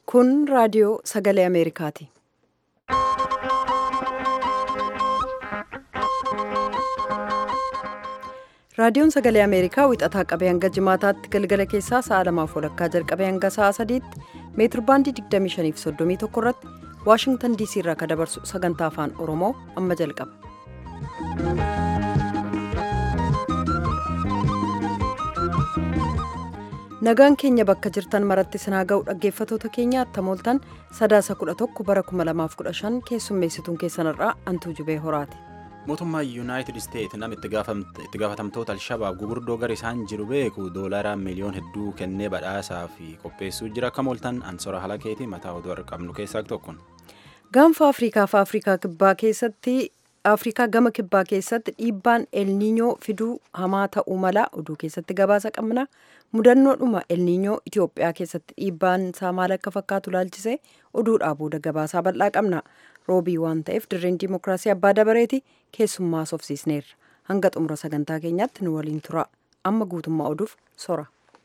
Kun raadiyoo sagalee Ameerikaati. Raadiyoon sagalee Ameerikaa wixataa qabee hanga jimaataatti galgala keessaa sa'a lamaaf walakkaa jalqabee hanga sa'a sadiitti meetir baandii 25 fi 31 irratti Waashingtan DC irraa kan dabarsu sagantaa afaan Oromoo amma jalqaba. Nagaan keenya bakka jirtan maratti sinaa ga'u dhaggeeffatoota keenya attamooltan sadaasa 11 bara 2015 keessummeessituun keessanirraa antuu jubee horaati. mootummaa yuunaayitid isteet nama itti gaafatamtoota alshabaab gugurdoo gara isaan jiru beeku doolaara miliyoon hedduu kennee badhaasaa fi qopheessuu jira akka mooltan ansora halakeeti mataa oduu qabnu keessaa tokko. gaanfa afriikaa fi afriikaa kibbaa keessatti afriikaa gama kibbaa keessatti dhiibbaan elniinyoo fiduu hamaa ta'uu mala oduu keessatti gabaasa qabna mudannoodhuma elniinyoo itiyoophiyaa keessatti dhiibbaan isaa maal akka fakkaatu laalchisee oduudhaa booda gabaasaa bal'aa qabna roobii waan ta'eef dirreen diimokiraasii abbaa dabareeti keessummaa sofsiisneerra hanga xumura sagantaa keenyaatti nu waliin tura amma guutummaa oduuf sora.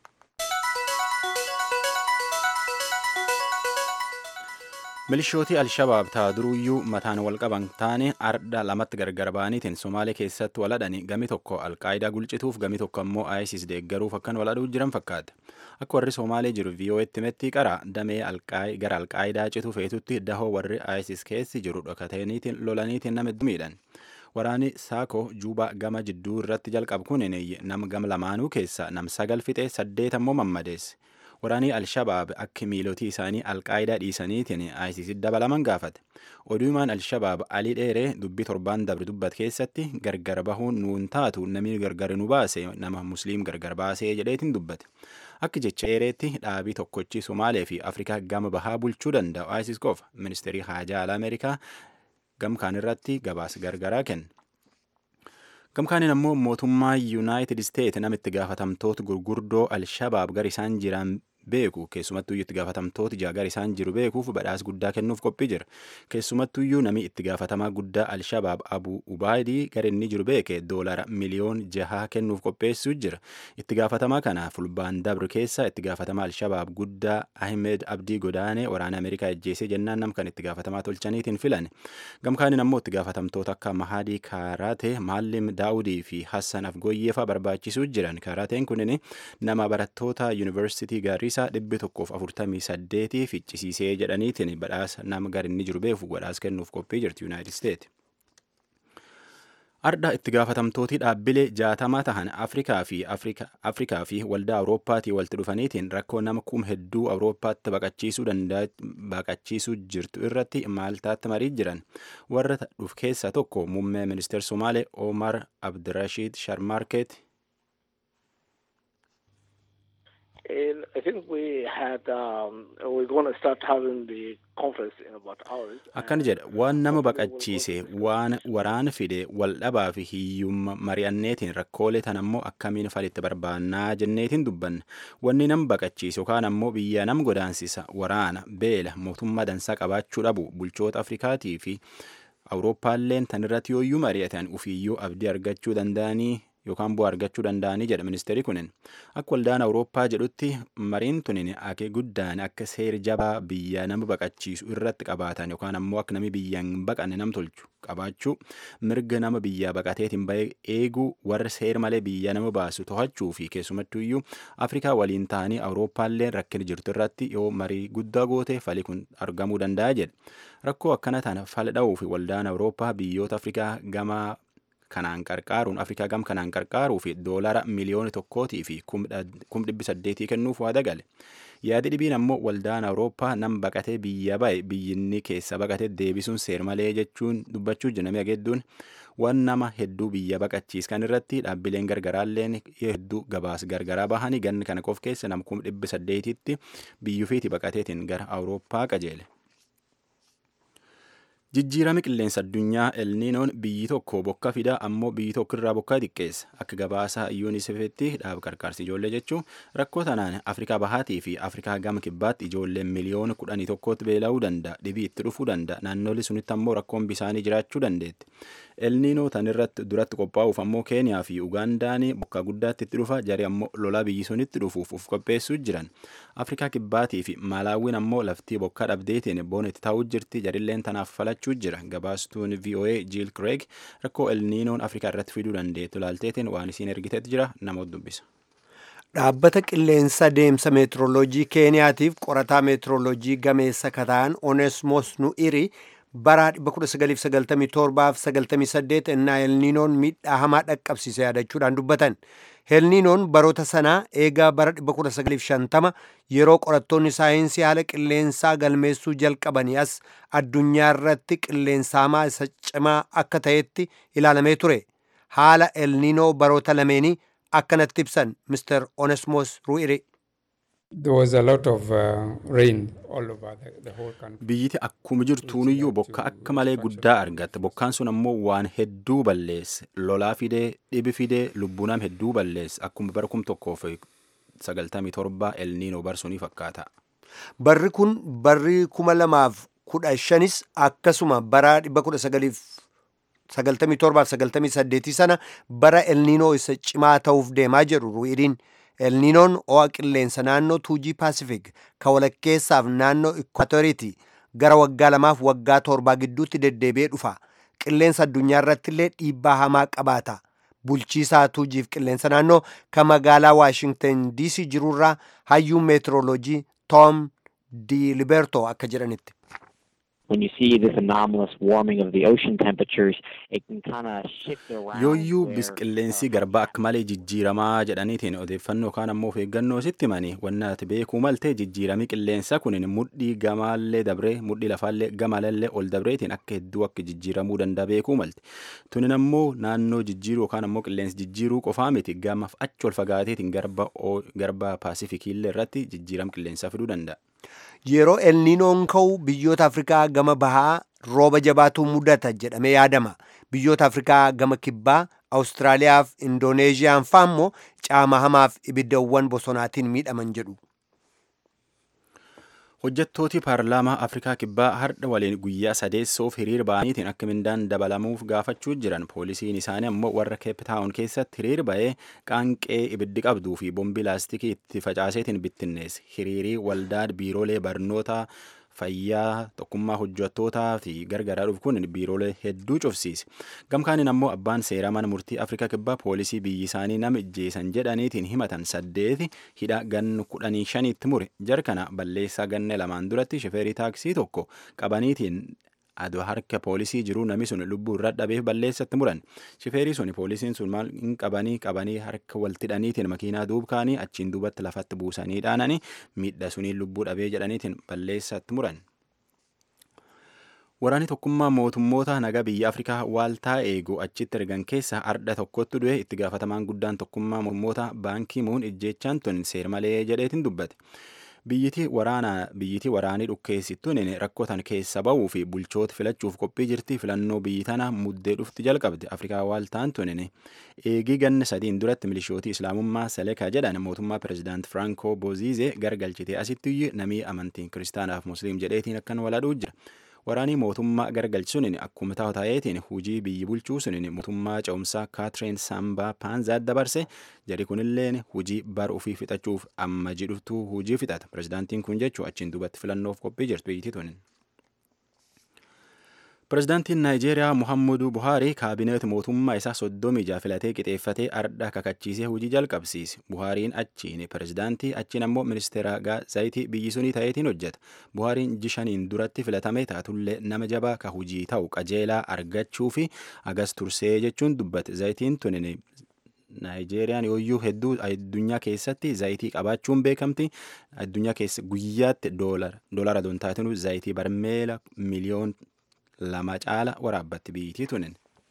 milishootii alshabaab taa duruyyuu mataan wal qaban taane ardha lamatti gargar ba'aniitiin somaalee keessatti waladhani gami tokko alqaayidaa gulchituuf gami tokko ammoo isis deeggaruuf akkan waladhuu jiran fakkaata akka warri somaalee jiru viiyoo'etti metti qara damee gara alqaayidaa citu feetutti dahoo warri isis keessi jiru dhokataniitiin lolaniitiin nama miidhan waraani saako juubaa gama jidduu irratti jalqabu kun nam gama lamaanuu keessa nam sagal fixee saddeet ammoo mammadeesse waraanii alshabaab akka miilotii isaanii alqaayidaa dhiisaniitiin isis dabalaman gaafate oduumaan alshabaab alii dheeree dubbii torbaan dabre dubbat keessatti gargar bahuun nuun taatu namni gargar nu baase nama musliim gargar baasee jedheetiin dubbate akka jecha dheereetti dhaabii tokkochi somaalee fi afrikaa gama bahaa bulchuu danda'u isis qofa ministeerii haajaa alaa ameerikaa gamkaan irratti gabaasa gargaraa kenna. gamkaaniin ammoo mootummaa yuunaayitid isteet namitti gaafatamtoota gurguddoo alshabaab gara isaan jiran beeku keessumattuyyuu itti gaafatamtoota gara isaan jiru beekuuf badhaas guddaa kennuuf qophii jira keessumattuyyuu nami itti gaafatamaa guddaa alshabaab abu ubaadii gara inni jiru beeke doolara miliyoon jahaa kennuuf qopheessuu jira itti gaafatamaa kana fulbaan dabru keessa itti gaafatamaa alshabaab guddaa ahmed abdii godaanee waraana ameerikaa ajjeesee jennaan nam kan itti gaafatamaa tolchaniitiin filan gamkaaniin ammoo itti gaafatamtoota akka mahadii kaaraate maallim daawudii fi hassan afgooyyeefaa barbaachisuu jiran kaaraateen kunin nama barattoota yuunivarsiitii gaarii isaa dhibbi tokkoof afurtamii saddeetii ficcisiisee jedhaniitiin badhaasa nama gara inni jiru beeku badhaasa kennuuf qophii jirti yuunaayitid isteet. Ardha itti gaafatamtooti dhaabbilee jaatamaa tahan Afrikaa fi Afrikaa fi waldaa Awurooppaatii walitti dhufaniitiin rakkoo nama kum hedduu Awurooppaatti baqachiisuu baqachiisuu jirtu irratti maaltaatti marii jiran warra dhuf keessaa tokko muummee ministeer Somaalee Omar Abdirashiid Sharmarkeet akkan jedha waan nama baqachiise waan waraan fide wal dhabaa fi hiyyumma mari'anneetiin rakkoolee tan ammoo akkamiin falitti barbaannaa jenneetiin dubbanna wanni nam baqachiise yookaan ammoo biyya nam godaansisa waraana beela mootummaa dansaa qabaachuu dhabu bulchoota afrikaatii fi awurooppaalleen tan irratti yooyyuu mari'atan ufiyyuu abdii argachuu danda'anii yookaan bu'aa argachuu danda'anii jedha ministeerri kunin akka waldaan awurooppaa jedhutti mariin tunin akee guddaan akka seer jabaa biyya nama baqachiisu irratti qabaatan yookaan ammoo akka nami biyyaan baqanne nam tolchu qabaachuu mirga nama biyyaa baqateetiin bahee eeguu warra seer malee biyya nama baasu to'achuu fi keessumattuyyuu afrikaa waliin ta'anii awurooppaallee rakkina jirtu irratti yoo marii guddaa goote fali kun argamuu danda'a jedha rakkoo akkana tana fala dha'uu fi waldaan awurooppaa biyyoota afrikaa gama kanaan qarqaaruun afrikaa gam kanaan qarqaaruu fi doolara miliyoona tokkootii fi kum dhibbi saddeetii kennuuf waa dagale yaadi dhibiin ammoo waldaan awurooppaa nam baqatee biyya ba'e biyyinni keessa baqatee deebisuun seer malee jechuun dubbachuu jiname ageedduun waan nama hedduu biyya baqachiiskan irratti dhaabbileen gargaraalleen hedduu gabaas gargaraa bahanii ganni kana qof keessa nam kum dhibbi saddeetitti biyyufiiti baqateetiin gara awurooppaa qajeele. jijjiirama qilleensa addunyaa elniinoon biyyi tokko bokka fida ammoo biyyi tokko irraa bokkaa xiqqeessa akka gabaasa yuunisefetti dhaab qarqaarsi ijoollee jechuun rakkoo tanaan afrikaa bahaatii fi afrikaa gama kibbaatti ijoolleen miliyoona kudhanii tokkootti beela'uu danda'a dhibii itti dhufuu danda'a naannolee sunitti ammoo rakkoon bisaanii jiraachuu dandeetti elniinoo tan irratti duratti qophaa'uuf ammoo keeniyaa fi ugaandaan bokkaa guddaatti itti dhufa jari ammoo lolaa biyyi sunitti dhufuuf uf qopheessuu jiran afrikaa kibbaatii fi maalaawwiin ammoo laftii bokkaa dhabdeetiin boona itti taa'uu jirti jarilleen tanaaf falachuu jira gabaastuun voa jiil kireeg rakkoo elniinoon afrikaa irratti fiduu dandeettu ilaalteetiin waan isiin ergiteetti jira namoota dubbisa. dhaabbata qilleensa deemsa meetiroloojii keeniyaatiif qorataa meetiroloojii gameessa kataan onesmos nu'iri bara 1997-98 ennaa elniinoon miidhaa hamaa dhaqqabsiise yaadachuudhaan dubbatan elniinoon baroota sanaa eegaa bara 1950 yeroo qorattoonni saayinsii haala qilleensaa galmeessuu jalqabanii as addunyaa irratti qilleensa hamaa isa cimaa akka ta'etti ilaalamee ture haala elniinoo baroota lameenii akkanatti ibsan Mr. Onesmos Ru'iri. There was a lot of uh, rain all over the, the whole country. Biyyiti akkuma jirtuuniyyuu bokka akka malee guddaa argatte. Bokkaan sun ammoo waan hedduu balleesse. Lolaa fidee, dhibi fidee, lubbuu nama hedduu balleesse. Akkuma bara kum tokkoof sagaltamii torba elniinoo barsunii fakkaata. Barri kun barri kuma lamaaf kudha shanis akkasuma bara dhibba kudha sagaliif sagaltamii torbaaf sagaltamii saddeetii sana bara elniinoo isa cimaa ta'uuf deemaa jedhu ru'iriin elniinoon ho'a qilleensa naannoo tuujii paasifik ka walakkeessaaf naannoo ikwatoriiti gara waggaa lamaaf waggaa torbaa gidduutti deddeebi'ee dhufa qilleensa addunyaa irratti illee dhiibbaa hamaa qabaata bulchiisaa tuujiif qilleensa naannoo ka magaalaa waashingtan diisii jirurraa hayyuun meetiroloojii toom di liberto akka jedhanitti when you see this anomalous warming of the ocean temperatures, it can kind of shift around. Yooyyuu where, bisqilleensi uh, garbaa akka malee jijjiiramaa jedhaniitiin odeeffannoo kaan ammoo of eeggannoo sitti himanii wanna ati beekuu maltee jijjiiramii qilleensa kunin mudhii gamaallee dabree mudhii lafaallee gamallee ol dabreetiin akka hedduu akka jijjiiramuu danda'a beekuu malte tunin ammoo naannoo jijjiiruu yookaan ammoo qilleensi jijjiiruu qofaa miti gamaaf achi ol fagaateetiin garba garba paasifikiillee irratti jijjiirama qilleensaa fiduu danda'a. yeroo elniinoon ka'u biyyoota afrikaa gama bahaa rooba jabaatu mudata jedhamee yaadama biyyoota afrikaa gama kibbaa awustiraaliyaaf indooneeziyaan faa immoo caama hamaaf ibiddawwan bosonaatiin miidhaman jedhu Hojjettooti paarlaamaa Afrikaa Kibbaa har'a waliin guyyaa sadeessoof hiriir ba'aniitiin akka mindaan dabalamuuf gaafachuu jiran poolisiin isaanii ammoo warra keeptaawun keessatti hiriir ba'ee qaanqee ibiddi qabduu fi bombii laastikii itti facaaseetiin bittinneesse hiriirii waldaa biiroolee barnoota fayyaa tokkummaa hojjettootaa fi gargaaraa dhufu kun biiroolee hedduu cufsiise gamkaaniin ammoo abbaan seeraa mana murtii afrikaa kibbaa poolisii biyyi isaanii nama ijjeesan jedhaniitiin himatan saddeeti hidha gannu kudhanii shaniitti mure jarkana balleessaa ganna lamaan duratti shifeerii taaksii tokko qabaniitiin adoo harka poolisii jiruu namni sun lubbuu irra dhabeef balleessatti muran shifeerii sun poolisiin sun maal hin qabanii qabanii harka waltidhaniitiin makiinaa duubkaanii achiin duubatti lafatti buusanii dhaananii miidha suniin lubbuu dhabee jedhaniitiin balleessatti muran. Waraanni tokkummaa mootummoota nagaa biyya Afrikaa waaltaa eegu achitti ergan keessa ardha tokkotti du'e itti gaafatamaan guddaan tokkummaa mootummoota baankii muun ijjeechaan tun seermalee jedheetiin dubbate. Biyyitii waraanaa biyyitii waraanii dhukkeessittuun rakkotan keessa ba'uu fi bulchoota filachuuf qophii jirti filannoo biyyi tana muddee dhufti jalqabde Afrikaa waaltaan tunin eegii ganna sadiin duratti milishootii islaamummaa Seleka jedhan mootummaa pirezidaant Franco Bozize gargalchitee asitti namii amantiin kiristaanaaf musliim jedheetiin akkan waladhuu jira. waraanii mootummaa gargalchisuun akkuma ta'eetiin hujii biyyi bulchuu sunin mootummaa ce'umsaa kaatireen saambaa paanzaat dabarse jari kunilleen hujii bar ofii fixachuuf amma jidhuftuu hujii fixata pirezidaantiin kun jechuu achiin duubatti filannoof qophii jirtu biyyitii tunin. Pirezidaantiin Naayijeeriyaa Muhammadu Buhaarii kaabineet mootummaa isaa soddomii jaha filatee qixeeffatee ardha kakachiisee hojii jalqabsiise. Buhaariin achiin pirezidaantii achiin ammoo ministeera zayitii biyyi sunii ta'eetiin hojjeta. Buhaariin jishaniin duratti filatame taatullee nama jabaa ka hojii ta'u qajeelaa argachuu fi agas tursee jechuun dubbate. Zayitiin tunin Naayijeeriyaan yooyyuu hedduu addunyaa keessatti zayitii qabaachuun beekamti. Addunyaa keessa guyyaatti doolara doon taatinu zayitii barmeela miliyoon lama caala waraabbatti biyyittii tunin.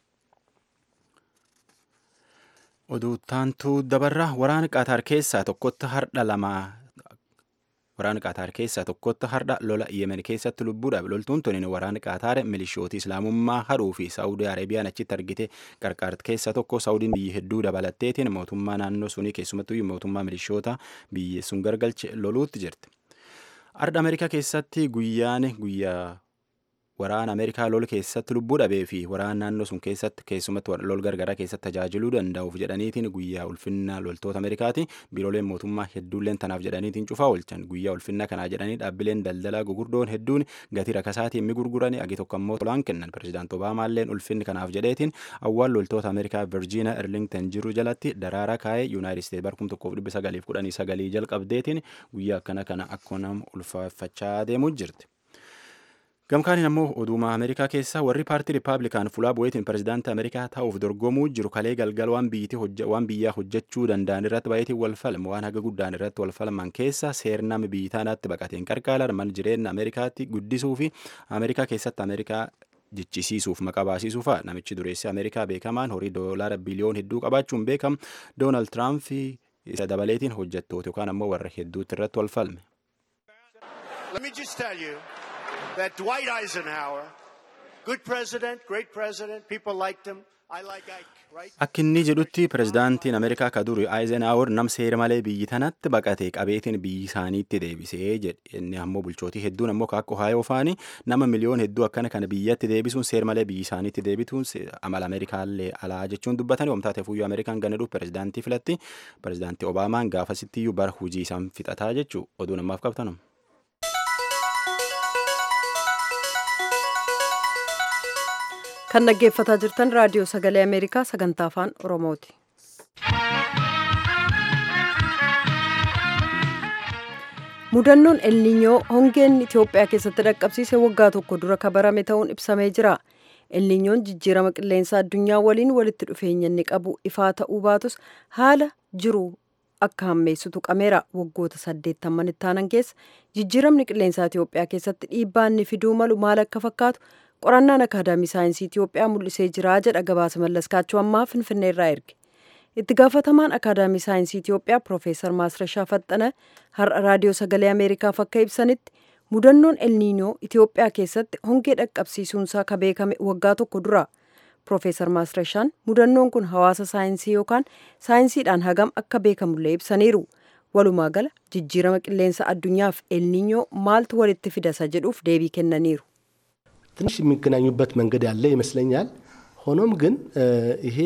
Oduuttaantuu dabarra waraana Qaataar keessaa tokkotti hardha lamaa waraana Qaataar keessaa tokkotti hardha lola Yemen keessatti lubbuudhaaf loltuun tunin waraana Qaataar milishooti islaamummaa hadhuu fi Saawudii Arabiyaan achitti argite qarqaarti keessaa tokko Saawudiin biyyi hedduu dabalatteetiin mootummaa naannoo sunii keessumattuu mootummaa milishoota biyyi sun gargalche loluutti jirti. Arda Ameerikaa keessatti guyyaan guyyaa waraana Ameerikaa lol keessatti lubbuu dhabee fi waraana naannoo sun keessatti keessumatti lol gargaraa keessatti tajaajiluu danda'uuf jedhaniitiin guyyaa ulfinna loltoota Ameerikaati biirooleen mootummaa hedduulleen tanaaf jedhaniitiin cufaa oolchan guyyaa ulfinna kanaa jedhanii dhaabbileen daldalaa gugurdoon hedduun gatii rakasaatiin mi gurguranii agi tokko immoo tolaan kennan pirezidaant Obaamaalleen ulfinni kanaaf jedheetiin awwaal loltoota Ameerikaa Virgiina Erlington jiru jalatti daraaraa kaa'ee Yuunaayitid Isteet barkum tokkoof dhibba sagaliif kudhanii sagalii jalqabdeetiin guyyaa akkana kana akkuma nama ulfaafachaa deemuu jirti. Gamkaaniin ammoo oduuma Ameerikaa keessa warri paartii Rippaabilikaan fulaa bu'eetiin pirezidaantii Ameerikaa ta'uuf dorgomuu jiru kalee galgal waan biyyaa hojjechuu danda'an irratti baay'eetiin wal falmu waan haga guddaan irratti wal falman keessa seernama biyyaanaatti baqateen qarqaalan mal jireenya Ameerikaatti guddisuu fi Ameerikaa keessatti Ameerikaa jichisiisuuf maqaa baasiisuufa namichi dureessi Ameerikaa beekamaan horii doolaara biliyoon hedduu qabaachuun beekam Doonaald Tiraamp isa dabaleetiin hojjettoota yookaan ammoo warra hedduutti irratti wal falme. Let me just tell you that Dwight Eisenhower, good president, great president, people liked him. I like Ike, right? Akka inni jedhutti pirezidaantiin Ameerikaa ka duri Eisenhower nam seera malee biyyi tanatti baqatee qabeetiin biyyi isaaniitti deebisee jedhe inni ammoo bulchootii hedduun ammoo akka Ohayoo faani nama miliyoon hedduu akkana kana biyyatti deebisuun seera malee biyyi isaaniitti deebituun amala Ameerikaallee alaa jechuun dubbatanii oomtaatee fuyyoo Ameerikaan ganadhuuf pirezidaantii filatti pirezidaantii Obaamaan gaafasittiyyuu bara hujii isaan fixataa jechuu oduu namaaf qabtanum. kan dhaggeeffataa jirtan raadiyoo sagalee ameerikaa sagantaa afaan oromooti. mudannoon elniinyoo hongeen itiyoophiyaa keessatti dhaqqabsiise waggaa tokko dura kabarame ta'uun ibsamee jira. elniinyoon jijjiirama qilleensaa addunyaa waliin walitti dhufeenya inni qabu ifaa ta'uu baatus haala jiru akka hammeessu tuqameera waggoota saddeettamman ittaanan keessa jijjiiramni qilleensaa itiyoophiyaa keessatti dhiibbaa inni fiduu malu maal akka fakkaatu qorannaan akaadaamii saayinsii Itiyoophiyaa mul'isee jira jedha gabaasa mallaskaachuu ammaa finfinnee irraa erge. Itti gaafatamaan akaadaamii saayinsii Itiyoophiyaa Piroofeesar Maasrashaa Faxxana har'a raadiyoo sagalee Ameerikaaf akka ibsanitti mudannoon elniinoo Itiyoophiyaa keessatti hongee dhaqqabsiisuunsaa ka beekame waggaa tokko dura. Piroofeesar Maasrashaan mudannoon kun hawaasa saayinsii yookaan saayinsiidhaan hagam akka beekamullee ibsaniiru. Walumaa gala jijjiirama qilleensa addunyaaf elniinyoo maaltu walitti fidasa jedhuuf deebii kennaniiru. ትንሽ የሚገናኙበት መንገድ ያለ ይመስለኛል። ሆኖም ግን ይሄ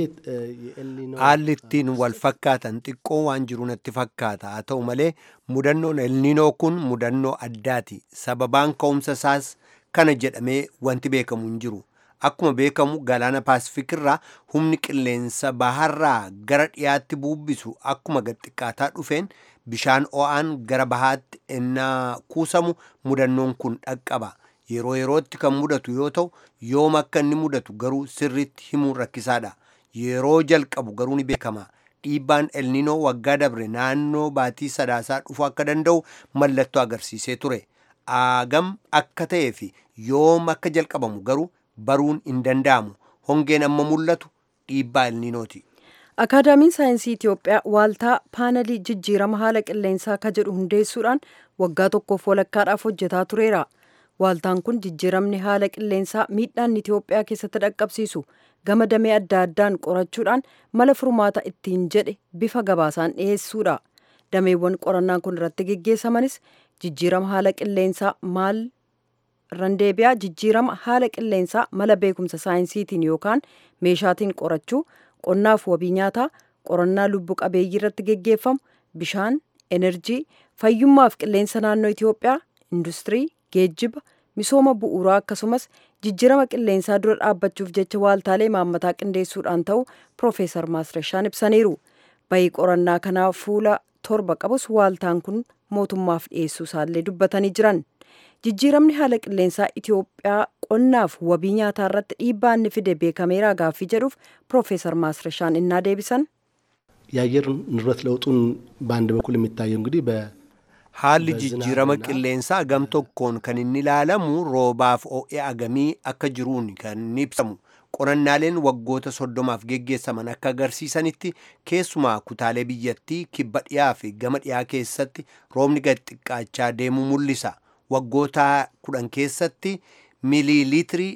የኤልኒኖ haalli ittiin wal fakkaatan xiqqoo waan jiru natti fakkaata haa ta'u malee mudannoon elniinoo kun mudannoo addaati sababaan ka'umsa isaas kana jedhamee wanti beekamu hin jiru akkuma beekamu galaana paasifik irraa humni qilleensa baharraa gara dhiyaatti buubbisu akkuma gaxiqqaataa dhufeen bishaan o'aan gara bahaatti ennaa kuusamu mudannoon kun dhaqqaba yeroo yerootti kan mudatu yoo ta'u yoom akka inni mudatu garuu sirriitti himuun rakkisaadha yeroo jalqabu garuu ni beekama dhiibbaan elninoo waggaa dabre naannoo baatii sadaasaa dhufuu akka danda'u mallattoo agarsiisee ture aagam akka ta'ee fi yoom akka jalqabamu garuu baruun hin danda'amu hongeen amma mul'atu dhiibbaa elninooti. akaadaamiin saayinsii Itiyoophiyaa waaltaa paanalii jijjiirama haala qilleensaa ka jedhu hundeessuudhaan waggaa tokkoof walakkaadhaaf hojjetaa tureera. Waaltaan kun jijjiiramni haala qilleensaa miidhaan Itiyoophiyaa keessatti dhaqqabsiisu gama damee adda addaan qorachuudhaan mala furmaata ittiin jedhe bifa gabaasaan dhiyeessuudha. Dameewwan qorannaan kun irratti geggeessamanis jijjiirama haala qilleensaa maal randeebiyaa jijjiirama haala qilleensaa mala beekumsa saayinsiitiin yookaan meeshaatiin qorachuu qonnaaf wabii nyaataa qorannaa lubbu qabeeyyii irratti geggeeffamu bishaan enerjii fayyummaaf qilleensa naannoo Itiyoophiyaa industirii geejjiba misooma bu'uuraa akkasumas jijjiirama qilleensaa dura dhaabbachuuf jecha waaltaalee maammataa qindeessuudhaan ta'u Piroofeesar Maasrashaan ibsaniiru. Bayii qorannaa kanaa fuula torba qabus waaltaan kun mootummaaf dhiyeessuu isaallee dubbatanii jiran. Jijjiiramni haala qilleensaa Itiyoophiyaa qonnaaf wabii nyaataa irratti dhiibbaa inni fide beekameeraa gaaffii jedhuuf Piroofeesar Maasrashaan innaa deebisan. የአየር ንብረት ለውጡን በአንድ በኩል የሚታየው እንግዲህ በ haalli jijjiirama qilleensaa gam tokkoon kan inni ilaalamu roobaaf o'ee agamii akka jiruun kan inni ibsamu qorannaaleen waggoota soddomaaf geggeessaman akka agarsiisanitti keessumaa kutaalee biyyattii kibba dhiyaa fi gama dhiyaa keessatti roobni gad xiqqaachaa deemuu mul'isa waggoota kudhan keessatti miiliiliitirii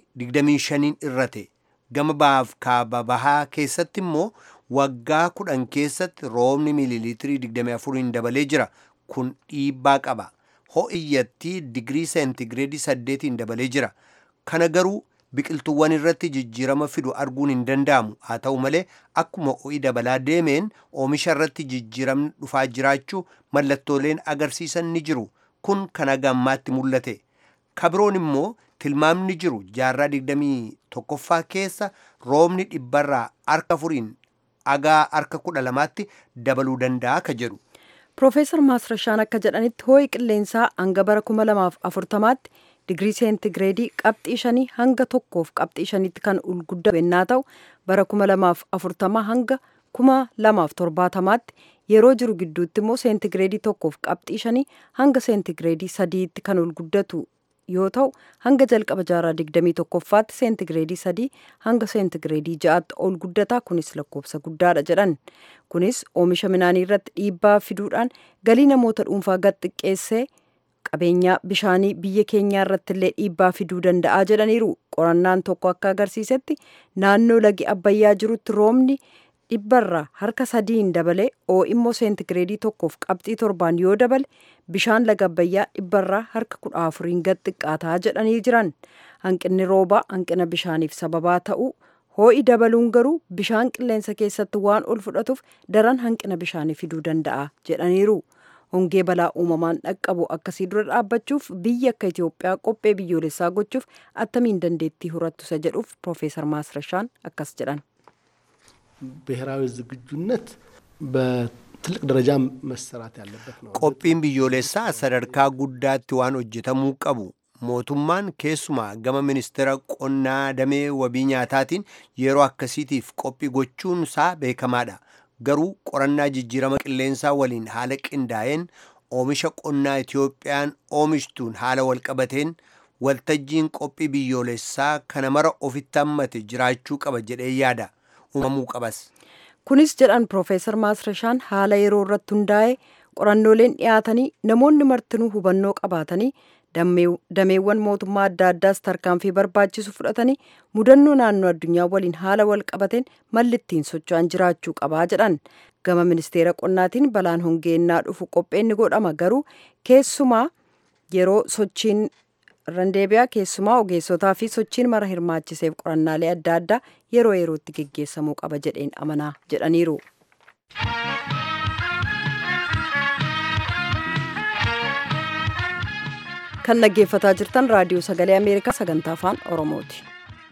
25 irrate gama bahaaf kaaba bahaa keessatti immoo waggaa kudhan keessatti roobni miiliiliitirii 24 dabalee jira kun dhiibbaa qaba ho'iyyattii digirii seentigireedii saddeetiin dabalee jira kana garuu biqiltuuwwan irratti jijjiirama fidu arguun hin danda'amu haa ta'u malee akkuma ho'i dabalaa deemeen oomisha irratti jijjiiramni dhufaa jiraachuu mallattooleen agarsiisan ni jiru kun kan hagammaatti mul'ate kabiroon immoo tilmaamni jiru jaarraa digdamii tokkoffaa keessa roobni dhibbarraa harka afuriin agaa harka kudha lamaatti dabaluu danda'a ka jedhu. Piroofeesar Maasrashaan akka jedhanitti hoo'i qilleensaa hanga bara kuma lamaaf afurtamaatti digirii seentigireedii qabxii shanii hanga tokkoof qabxii shaniitti kan ol guddatu yennaa ta'u bara kuma lamaaf afurtamaa hanga kuma lamaaf torbaatamaatti yeroo jiru gidduutti immoo seentigireedii tokkoof qabxii shanii hanga seentigireedii sadiitti kan ol guddatu yoo ta'u hanga jalqaba jaarraa digdamii tokkoffaatti seentigireedii sadii hanga seentigireedii ja'aatti ol guddataa kunis lakkoofsa guddaadha jedhan kunis oomisha midhaanii irratti dhiibbaa fiduudhaan galii namoota dhuunfaa gad xiqqeessee qabeenyaa bishaanii biyya keenyaa irratti illee dhiibbaa fiduu danda'a jedhaniiru qorannaan tokko akka agarsiisetti naannoo lagi abbayyaa jirutti roobni dhibbarraa harka sadiin dabalee oo'i immoo seentigireedii tokkoof qabxii torbaan yoo dabale bishaan laga abbayyaa dhibbarraa harka kudha afuriin gad xiqqaataa jedhanii jiran hanqinni roobaa hanqina bishaaniif sababaa ta'uu hoo'i dabaluun garuu bishaan qilleensa keessatti waan ol fudhatuuf daran hanqina bishaanii fiduu danda'a jedhaniiru. hongee balaa uumamaan dhaqqabu akkasii dura dhaabbachuuf biyya akka Itoophiyaa qophee biyyoolessaa gochuuf attamiin dandeettii horattu isa jedhuuf Piroofeesar Maasrashaan akkas jedhan. ብሔራዊ ዝግጁነት በትልቅ ደረጃ መሰራት ያለበት ነው። qophiin biyyoolessaa sadarkaa guddaatti waan hojjetamuu qabu mootummaan keessumaa gama ministeera qonnaa damee wabii nyaataatiin yeroo akkasiitiif qophii gochuun isaa beekamaadha garuu qorannaa jijjiirama qilleensaa waliin haala qindaa'een oomisha qonnaa Itiyoophiyaan oomishtuun haala walqabateen waltajjiin qophii biyyoolessaa kana mara ofitti hammate jiraachuu qaba jedhee yaada uumamuu qabas. kunis jedhan Piroofeesar Maasrashaan haala yeroo irratti hundaa'e qorannooleen dhiyaatanii namoonni martinuu hubannoo qabaatanii dameewwan mootummaa adda addaas tarkaanfii barbaachisu fudhatanii mudannoo naannoo addunyaa waliin haala wal qabateen malli ittiin socho'an jiraachuu qabaa jedhan gama ministeera qonnaatiin balaan hongeennaa dhufu qopheenni godhama garuu keessumaa yeroo sochiin randeebiyaa keessumaa ogeessotaa fi sochiin mara hirmaachiseef qorannaalee adda addaa yeroo yerootti geggeessamuu qaba jedheen amanaa jedhaniiru. kan dhaggeeffataa jirtan raadiyoo sagalee ameerikaa sagantaa afaan oromooti.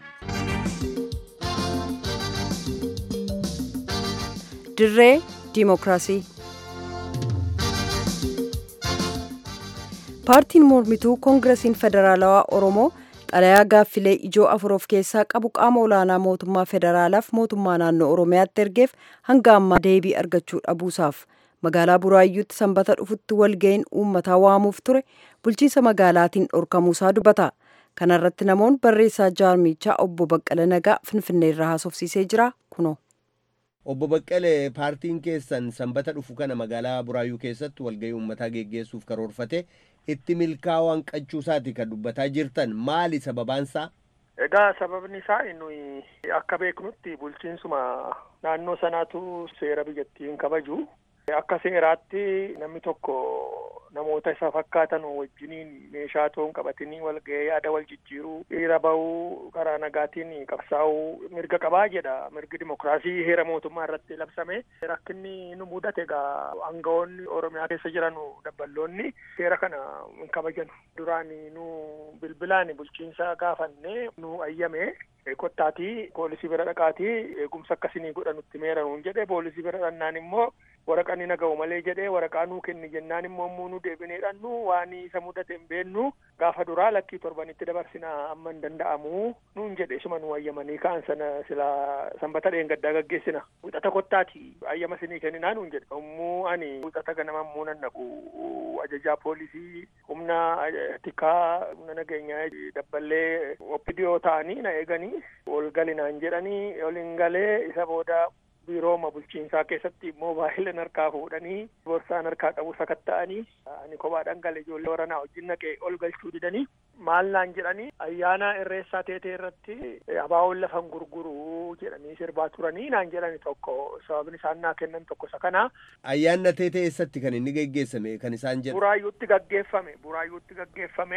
dirree diimokiraasii paartiin mormituu koongiresiin federaalawaa oromoo xalayaa gaaffilee ijoo afur of keessaa qabu qaama olaanaa mootummaa federaalaaf mootummaa naannoo oromiyaatti ergeef hanga ammaa deebii argachuu dhabuusaaf magaalaa buraayyuutti sanbata dhufutti walga'iin uummataa waamuuf ture bulchiinsa magaalaatiin dhorkamuusaa dubbata kana irratti namoonni barreessaa jaarmichaa obbo baqqala nagaa finfinneerraa haasofsiisee jira kunoo. Obbo Baqqalee paartiin keessan sanbata dhufu kana magaalaa Buraayyuu keessatti walgahii uummataa geggeessuuf karoorfate itti milkaa'uu hanqachuusaati kan dubbataa jirtan maali sababaansaa? Egaa sababni isaa nuyi akka beeknutti bulchiinsuma naannoo sanaatu seera biyyattiin kabaju. Akka seeraatti namni tokko namoota isa fakkaatan wajjiniin meeshaa toon qabatanii wal ga'ee yaada wal jijjiiruu hiriira bahuu karaa nagaatiin qabsaa'uu mirga qabaa jedha mirgi dimokiraasii heera mootummaa irratti labsame rakkinni nu mudate egaa aangawoonni oromiyaa keessa jiran dabballoonni seera kana hin kabajan duraan nu bilbilaan bulchiinsa gaafannee nu ayyame kottaatii poolisii bira dhaqaatii eegumsa akkasinii godha nutti meeranuun jedhe poolisii bira dhannaan immoo waraqaa ni naga'u malee jedhee waraqaa nuu kenni jennaan immoo immoo nu deebinee dhannu waan isa mudate hin beennu gaafa duraa lakkii torbanitti dabarsinaa amma hin danda'amu nuun jedhe isuma nu ayyamanii ka'an sana sila sanbata dheengaddaa gaggeessina wixata kottaati ayyama sinii kenninaa nuun jedhe yommuu ani wixata ganama immoo nan naqu ajajaa poolisii humna tikaa humna nageenyaa dabballee oppidiyoo ta'anii na eeganii ol galinaan jedhanii ol hin galee isa booda biirooma bulchiinsaa keessatti moobaayila harkaa fuudhanii borsaan harkaa qabu sakatta'anii ani kophaadhaan gale ijoollee waranaa wajjin naqee ol galchuu didanii maal naan jedhanii ayyaana irreessaa teetee irratti abaawoon lafan gurguruu jedhanii sirbaa turanii naan jedhani tokko sababni isaan naa kennan tokko isa kana. Ayyaanna teetee eessatti kan inni geggeessame kan isaan jedhu. Buraayyuutti gaggeeffame buraayyuutti gaggeeffame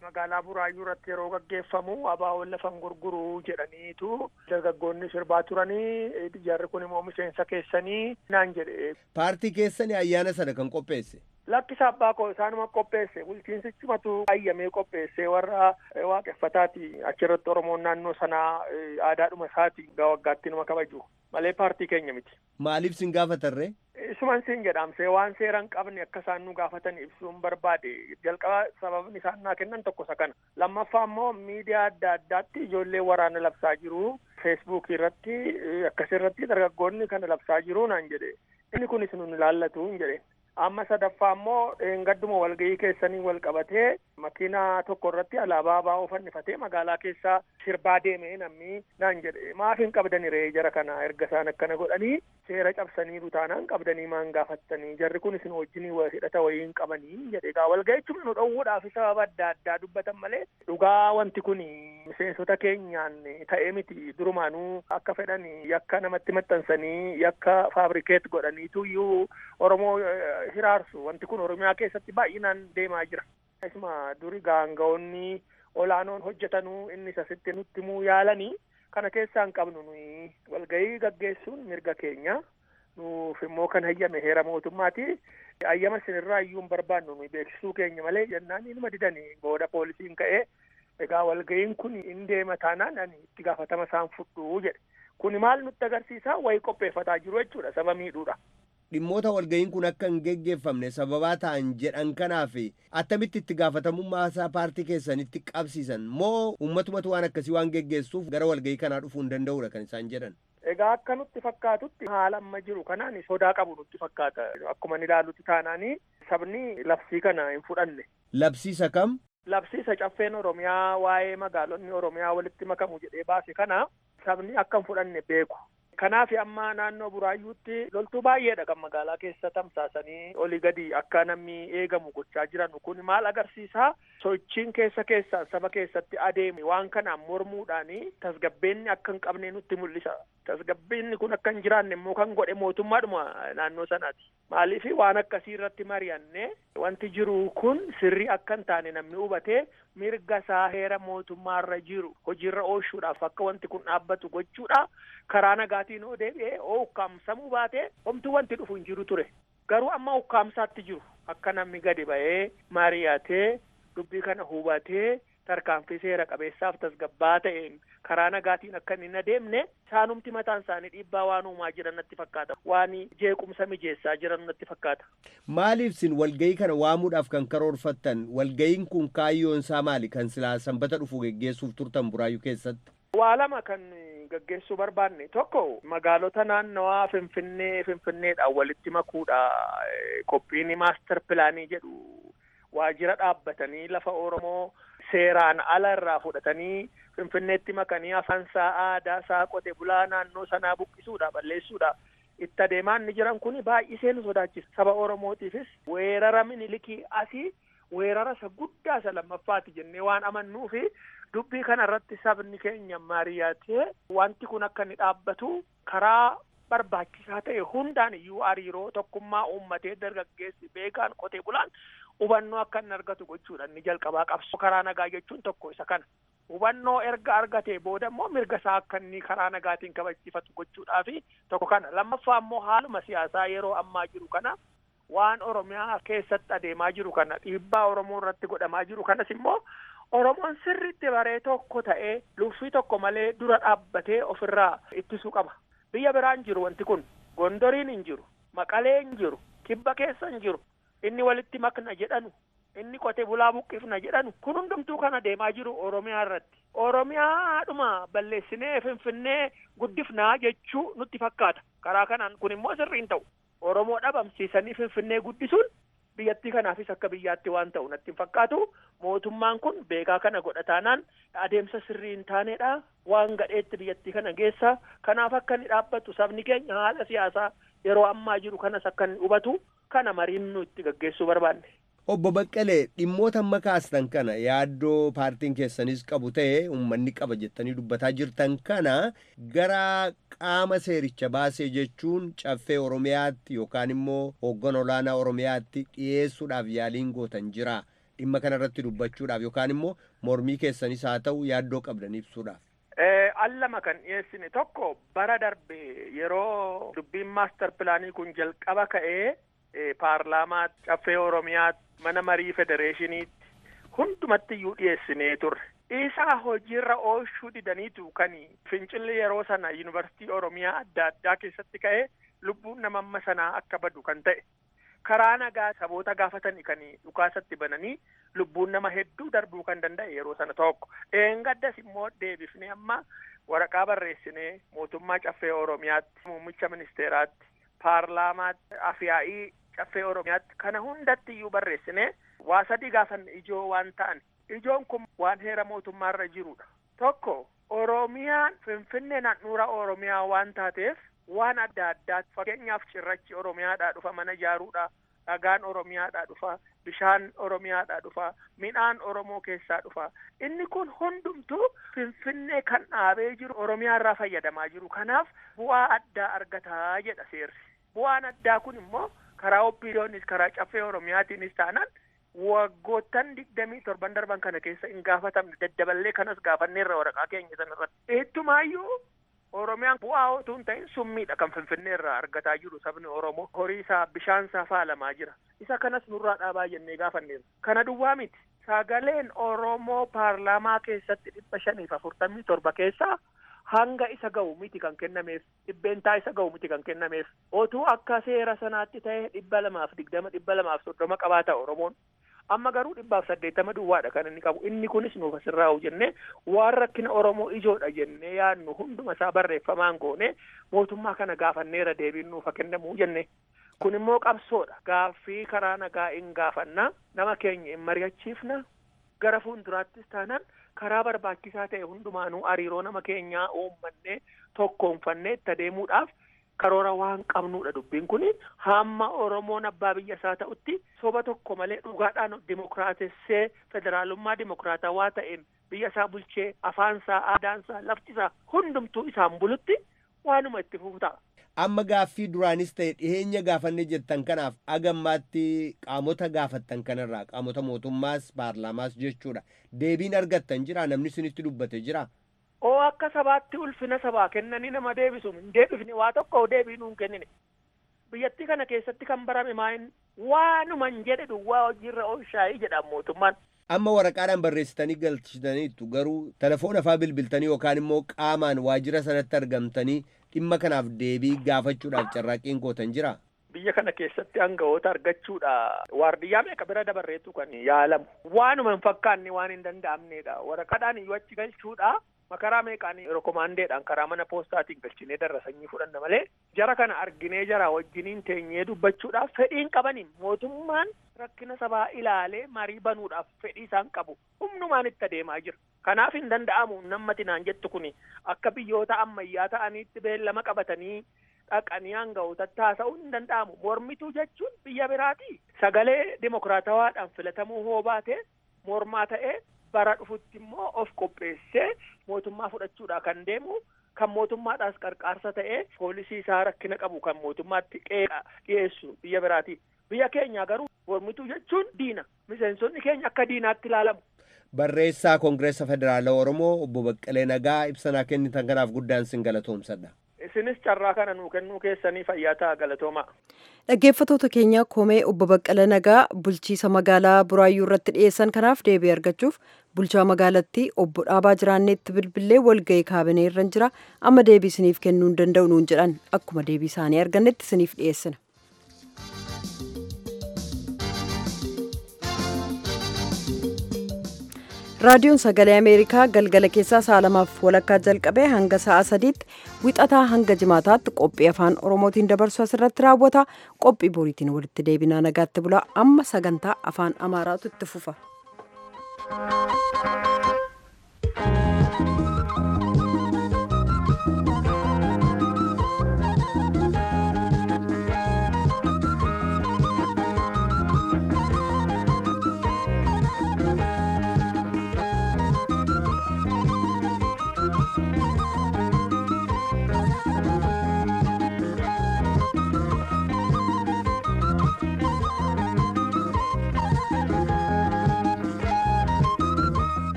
magaalaa buraayyuu irratti yeroo gaggeeffamu abaawoon lafan gurguruu jedhaniitu dargaggoonni sirbaa turanii jarri kun immoo miseensa keessanii naan jedhe. Paartii keessanii ayyaana sana kan qopheesse. Lakkisa abbaa koo isaanuma qopheesse bulchiinsichumatu ayyamee qopheesse warra waaqeffataati achirratti oromoon naannoo sanaa aadaadhuma isaati waggaa waggaatti numa kabaju malee paartii keenya miti. Maaliif sin gaafatarree? Isuman siin jedhamse waan seera hin qabne akka isaan nu gaafatan ibsuun barbaade jalqaba sababni isaan naa kennan tokko isa kana lammaffaa immoo miidiyaa adda addaatti ijoollee waraana labsaa jiru feesbuukii irratti akkasirratti dargaggoonni kana labsaa jiru naan jedhe inni kunis nun ilaallatu hin jedhe amma sadaffaa immoo dheengadduma walgahii keessanii wal qabatee makiinaa tokko irratti alaabaa baa'oo fannifatee magaalaa keessaa sirbaa deemee namni naan jedhe maaf hin qabdani ree jara kana erga isaan akkana godhanii seera cabsanii taanaan qabdanii maan gaafattanii jarri kun isin wajjinii hidhata wayii hin qabanii jedhe egaa walga'ichuma nu dhowwuudhaaf sababa adda addaa dubbatan malee dhugaa wanti kun miseensota keenyaan ta'ee miti durumaanuu akka fedhan yakka namatti maxxansanii yakka faabrikeet godhaniitu iyyuu oromoo hiraarsu wanti kun oromiyaa keessatti baay'inaan deemaa jira. Isuma duri gaanga'oonni olaanoon hojjetanuu innis asitti nutti himuu yaalanii kana keessaa hin qabnu nuyi walgahii gaggeessuun mirga keenya nuuf immoo kan hayyame heera mootummaati hayyama isinirraa iyyuu hin barbaannu nuyi beeksisuu keenya malee jennaan ilma didanii booda poolisiin ka'ee egaa walgahiin kun hin deema taanaan ani itti gaafatama isaan fudhuu jedhe kun maal nutti agarsiisa wayii qopheeffataa jiru jechuudha saba miidhuudha. dhimmoota walgahiin kun akka hin geggeeffamne sababaa ta'an jedhan kanaaf attamitti itti gaafatamummaa isaa paartii keessanitti qabsiisan moo uummatumatu waan akkasii waan geggeessuuf gara walgahii kanaa dhufuu hin danda'udha kan isaan jedhan. Egaa akka nutti fakkaatutti haala amma jiru kanaan sodaa qabu nutti fakkaata akkuma ni ilaallutti taanaanii sabni labsii kana hin fudhanne. Labsiisa kam? Labsiisa caffeen Oromiyaa waa'ee magaalonni Oromiyaa walitti makamu jedhee baase kana sabni akka hin fudhanne beeku. Kanaaf amma naannoo buraayyuutti loltuu baay'eedha kan magaalaa keessa tamsaasanii olii gadi akka namni eegamu gochaa jiran kun maal agarsiisaa sochiin keessa keessaan saba keessatti adeeme waan kanaan mormuudhaani tasgabbeenni akka hin qabne nutti mul'isa. Tasgabbeenni kun akka hin jiraanne immoo kan godhe mootummaadhuma naannoo sanaati. Maaliif waan akkasii irratti mari'anne wanti jiru kun sirrii akka hin taane namni hubatee mirga isaa heera mootummaarra jiru hojiirra oolchuudhaaf akka wanti kun dhaabbatu gochuudha karaa nagaatiin oo deebi'ee oo ukkaamsamuu baatee homtuu wanti dhufu hin jiru ture garuu amma ukkaamsaatti jiru akka namni gadi ba'ee mari'atee dubbii kana hubatee tarkaanfii seera qabeessaaf tasgabbaa ta'een karaa nagaatiin akka hin adeemne isaanumti mataan isaanii dhiibbaa waan uumaa jiran natti fakkaata waan jeequmsa mijeessaa jiran natti fakkaata. Maaliif sin walgahii kana waamuudhaaf kan karoorfattan walgahiin kun kaayyoon isaa maali kan silaa sanbata dhufu geggeessuuf turtan buraayyuu keessatti? Waa lama kan gaggeessuu barbaanne tokko magaalota naannawaa finfinnee finfinneedhaan walitti makuudha qophiin maaster pilaanii jedhu waajjira dhaabbatanii lafa oromoo seeraan ala irraa fudhatanii finfinneetti makanii afaansaa aadaasaa qote bulaa naannoo sanaa buqqisuudha balleessuudha itti adeemaan ni jiran kun baay'isee nu sodaachisa saba oromootiifis weerara minilikii asii weerara isa guddaa isa lammaffaati jennee waan amannuufi dubbii kana irratti sabni keenya mari'atee wanti kun akka inni dhaabbatu karaa barbaachisaa ta'e hundaan iyyuu hariiroo tokkummaa uummatee dargaggeessi beekaan qotee bulaan hubannoo akka inni argatu gochuudha inni jalqabaa qabsoo karaa nagaa jechuun tokko isa kana hubannoo erga argatee booda immoo mirga isaa akka inni karaa nagaatiin kabachiifatu gochuudhaa fi tokko kana lammaffaa immoo haaluma siyaasaa yeroo ammaa jiru kana waan oromiyaa keessatti adeemaa jiru kana dhiibbaa oromoo irratti godhamaa jiru kanas immoo oromoon sirriitti baree tokko ta'ee luffii tokko malee dura dhaabbatee ofirraa ittisuu qaba biyya biraan jiru wanti kun gondoriin hin jiru maqalee hin jiru kibba keessa hin jiru inni walitti makna jedhanu inni qote bulaa buqqifna jedhanu kun hundumtuu kana deemaa jiru oromiyaa irratti oromiyaadhuma balleessinee finfinnee guddifnaa jechuu nutti fakkaata karaa kanaan kun immoo sirriin ta'u oromoo dhabamsiisanii finfinnee guddisuun biyyattii kanaafis akka biyyaatti waan ta'u natti hin fakkaatu mootummaan kun beekaa kana godhataanaan adeemsa sirrii hin taanedha waan gadheetti biyyattii kana geessa kanaaf akka inni dhaabbatu sabni keenya haala siyaasaa yeroo ammaa jiru kanas akka inni hubatu kana mariin nu itti gaggeessuu barbaanne. Obbo Baqqalee dhimmoota amma kaastan kana yaaddoo paartiin keessanis qabu ta'e uummanni qaba jettanii dubbataa jirtan kana gara qaama seericha baasee jechuun caffee Oromiyaatti yookaan immoo hooggan olaanaa Oromiyaatti dhiyeessuudhaaf yaaliin gootan jira. dhimma kanarratti dubbachuudhaaf yookaan immoo mormii keessanis haa ta'u yaaddoo qabdan ibsuudhaaf. Allama kan dhiyeessine tokko bara darbe yeroo dubbiin maastar pilaanii kun jalqaba ka'ee paarlaamaa caffee oromiyaa mana marii federeeshiniitti hundumatti iyyuu dhiyeessinee turre. Isaa hojiirra oolchuu didaniitu kan fincilli yeroo sana yuunivarsiitii oromiyaa adda addaa keessatti ka'ee lubbuun nama amma sanaa akka badu kan ta'e. Karaa nagaa saboota gaafatanii kan dhukaasatti bananii lubbuun nama hedduu darbuu kan danda'e yeroo sana tokko. Eengaddas immoo deebifnee amma waraqaa barreessinee mootummaa caffee oromiyaatti muummicha ministeeraatti paarlaamaatti afyaa'ii caffee oromiyaatti kana hundatti iyyuu barreessinee waa sadii gaafanne ijoo waan ta'an ijoon kun waan heera mootummaarra jirudha tokko oromiyaan finfinnee handhuura oromiyaa waan taateef waan adda addaa fakkeenyaaf cirrachi oromiyaadhaa dhufa mana ijaaruudha dhagaan oromiyaadhaa dhufa bishaan oromiyaadhaa dhufa midhaan oromoo keessaa dhufa inni kun hundumtuu finfinnee kan dhaabee jiru oromiyaa irraa fayyadamaa jiru kanaaf bu'aa addaa argataa jedha seerri bu'aan addaa kun immoo karaa oppiidoonis karaa caffee oromiyaatiinis taanaan waggoottan digdamii torban darban kana keessa hin gaafatamne daddaballee kanas gaafanneerra waraqaa keenya sanarratti eettumaayyuu oromiyaan bu'aa otoo hin ta'in summiidha kan finfinnee irraa argataa jiru sabni oromoo horii isaa bishaan isaa faalamaa jira isa kanas nurraa dhaabaa jennee gaafanneerra kana duwwaa miti sagaleen oromoo paarlaamaa keessatti dhibba shaniif afurtamii torba keessaa hanga isa ga'u miti kan kennameef dhibbeentaa isa ga'u miti kan kennameef otuu akka seera sanaatti ta'e dhibba lamaaf digdama dhibba lamaaf soddoma qabaata oromoon amma garuu dhibbaaf saddeettama duwwaadha kan inni qabu inni kunis nuuf asirraa jennee waan rakkina oromoo ijoodha jennee yaadnu hunduma isaa barreeffamaan goone mootummaa kana gaafanneera deebiin nuuf kennamuu jenne kun immoo qabsoodha gaaffii karaa nagaa hin gaafanna nama keenya hin mari'achiifna gara fuulduraattis taanaan karaa barbaachisaa ta'e hundumaanuu hariiroo nama keenyaa uummannee tokkoonfannee itti adeemuudhaaf karoora waan qabnuudha dubbiin kun hamma oromoon abbaa biyya isaa ta'utti soba tokko malee dhugaadhaan dimokiraatessee federaalummaa dimokiraatawaa ta'een biyya isaa bulchee afaansaa aadaansaa laftisaa hundumtuu isaan bulutti waanuma itti fufuta. Amma gaaffii duraanis ta'e dhiheenya gaafanne jettan kanaaf agammaatti qaamota gaafattan kanarraa qaamota mootummaas paarlaamaas jechuudha deebiin argattan jira namni isinitti dubbate jira. oo akka sabaatti ulfina sabaa kennanii nama deebisu hin deebifne waa tokko deebii nuun kennine biyyattii kana keessatti kan barame maayin waanuman jedhe duwwaa hojiirra oolshaayii jedha mootummaan. Amma waraqaadhaan barreessitanii galchitaniitu garuu telefoona faa bilbiltanii yookaan immoo qaamaan waajjira sanatti argamtanii dhimma kanaaf deebii gaafachuudhaaf carraaqqiin gootan jira. Biyya kana keessatti aangawoota argachuudha. Waardiyyaa meeqa bira dabarreetu kan yaalamu. Waanuma hin fakkaanne waan hin danda'amnedha. Waraqaadhaan iyyuu achi galchuudha. makaraa meeqaan rekomaandeedhaan karaa mana poostaatiin galchinee darrasanii fudhanna malee jara kana arginee jara wajjiniin teenyee dubbachuudhaaf fedhiin qabaniin mootummaan rakkina sabaa ilaalee marii banuudhaaf fedhii isaan qabu humnumaan itti adeemaa jira kanaaf hin danda'amu nammati naan jettu kun akka biyyoota ammayyaa ta'aniitti beellama qabatanii dhaqanii aangawootatti haasa'uu hin danda'amu mormituu jechuun biyya biraati sagalee dimokiraatawaadhaan filatamuu hoo baate mormaa ta'ee bara dhufutti immoo of qopheessee mootummaa fudhachuudha kan deemu kan mootummaadhaas qarqaarsa ta'ee poolisii isaa rakkina qabu kan mootummaatti qeeqa dhiyeessu biyya biraati biyya keenya garuu mormituu jechuun diina miseensonni keenya akka diinaatti ilaalamu. Barreessaa Koongireessa Federaalaa Oromoo obbo Baqqalee Nagaa ibsanaa kennitan kanaaf guddaan sin galatoomsadha. isinis carraa kana nuu kennuu keessanii fayyaa ta'a galatoomaa. Dhaggeeffattoota keenya komee obbo Baqqala Nagaa bulchiisa magaalaa Buraayyuu irratti dhiyeessan kanaaf deebii argachuuf bulchaa magaalattii obbo Dhaabaa Jiraanneetti bilbilee walga'ii kaabinee irra jira amma deebii isiniif kennuu hin danda'u nuun jedhan akkuma deebii isaanii argannetti isiniif dhiyeessina. raadiyoon sagalee ameerikaa galgala keessaa sa'a lamaaf walakkaa jalqabee hanga sa'a sadiitti wixataa hanga jimaataatti qophii afaan oromootiin dabarsu asirratti raawwata qophii boriitiin walitti deebinaa nagaatti bulaa amma sagantaa afaan amaaraatu itti fufa.